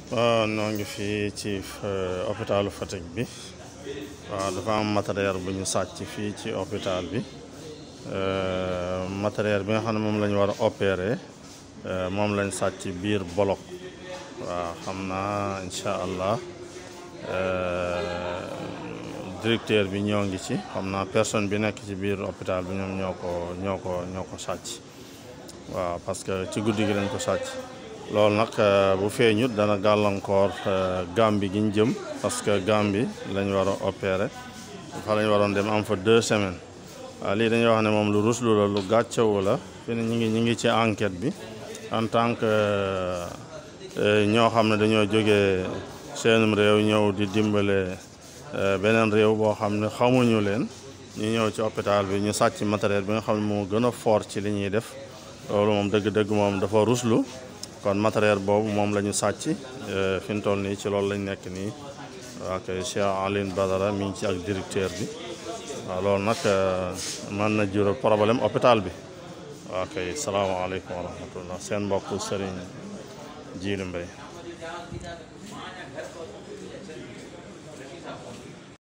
waaw noo ngi fii ci hôpitalu Fatick bi waaw dafa am matériel bu ñu sàcc fii ci hôpital bi matériel bi nga xam ne moom la ñu war a opérer moom lañ sàcc biir bolok waaw xam naa incha allah directeur bi ñoo ngi ci xam naa personne bi nekk ci biir hôpital bi ñoom ñoo ko ñoo ko ñoo ko sàcc waaw parce que ci guddi gi lañ ko sàcc loolu nag bu feeñut dana gàllankoor Gàmbi gi ñu jëm parce que Gàmbi lañ war a opérer fa lañ waroon dem am fa deux semaines waaw lii dañuy wax ne moom lu ruslu la lu gàccewu la fi ne ñu ngi ñu ngi ci enquête bi en tant que ñoo xam ne dañoo jógee seenum réew ñëw di dimbale beneen réew boo xam ne xamuñu leen ñu ñëw ci hôpital bi ñu sàcc matériel bi nga xam ne moo gën a fort ci li ñuy def loolu moom dëgg-dëgg moom dafa ruslu kon matériel boobu moom la ñu sàcc fi mu toll nii ci loolu lañ nekk nii waa kay Cheikh Aline Badara mi ngi ci ak directeur bi waaw loolu nag mën na jural problème hôpital bi waa kay salaamaaleykum wa rahmatullah seen mbokk Serigne Djily Mbaye